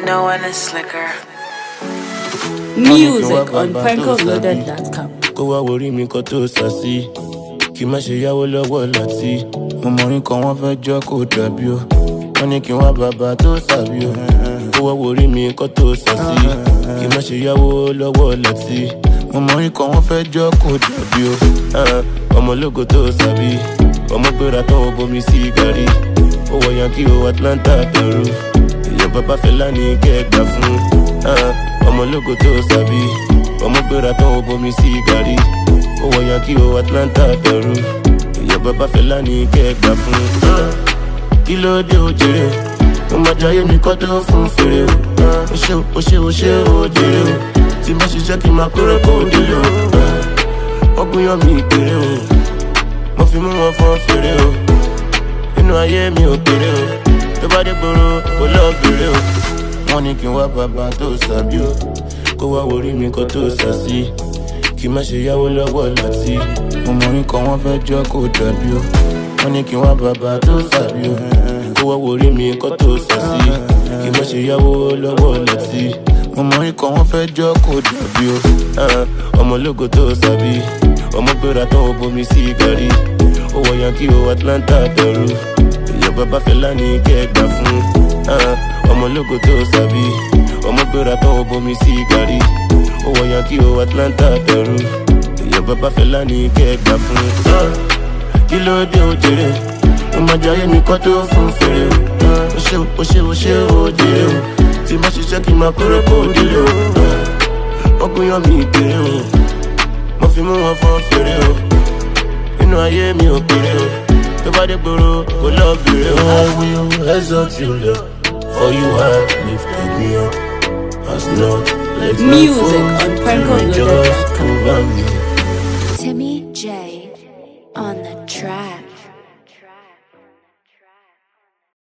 No one is slicker. Music on prankoloaded.com. kó wá worí mi kan tó sà sí kí má ṣe yáwó lọ́wọ́ láti. mo mọrin kan wọ́n fẹ́ jọ́ kó dàbí o wọ́n ní kí wọ́n bàbá tó sàbí o kó wá worí mi kan tó sà sí kí má ṣe yáwó lọ́wọ́ láti. mo mọrin kan wọ́n fẹ́ jọ́ kó dàbí o ah, ọmọlógo tó sàbí ọmọ gbéra tán ó bomi sí gàrí ó wọ yankí o atlanta pẹ̀rú èèyàn bàbá fẹlá ní kẹgbà fún ah, ọmọlógo tó sàbí ọmọ gbéra tán ó bomi sí gàrí ó wọ yankí o atlanta pẹ̀rú èèyàn bàbá fẹlá ní kẹgbà fún ah, kí ló dé o jèrè o mo máa jayé mi kọ́ tó fún fèrè o ah, o ṣe o ṣe o ṣe o jèrè o tí mo ṣiṣẹ́ kí n máa kórè kó o délé o ah, ọgbìn yan mi kéré o mo fi mú wọn fọn fèrè o inú ayé mi ò kéré o tó bá dé gbòòrò kò lọ bèrè o wọn ní kí n wá bàbá tó sàbí o kó wá worí mi kan tó sà sí kí má ṣe yáwó lọ́wọ́ láti mo mọ orin kan wọ́n fẹ́ jọ́ kó dàbí o wọn ní kí n wá bàbá tó sàbí o kó wá worí mi kan tó sà sí kí má ṣe yáwó lọ́wọ́ láti mo mọ orin kan wọ́n fẹ́ jọ́ kó dàbí o ah, ọmọlógo tó sàbí ọmọ gbéra tán ó bomi sí gàrí ó wọ yankí o atlanta pẹ̀rú èèyàn bàbá fẹlá ní kẹgbà fún ah, ọmọlógo tó sàbí ọmọ gbéra tán ó bomi sí gàrí ó wọ yankí o atlanta pẹ̀rú èèyàn bàbá fẹlá ní kẹgbà fún ah, kí ló dé o jèrè mo máa jayé mi kọ́ tó fún fèrè o ah, o ṣe o ṣe o ṣe o jèrè o tí má ṣiṣẹ́ kí n máa kórè kó o délé o ah, ọkùnrin yan mi kéré o mo fi mú wọn fọn fèrè o inú ayé mi ò kéré o tó bá dé gbòòrò kò lọ bèrè o. I will exalt you Lord for you have lifted me up as not let my Music foes on prankoloaded.com. rejoice over me. Timmy J on the track.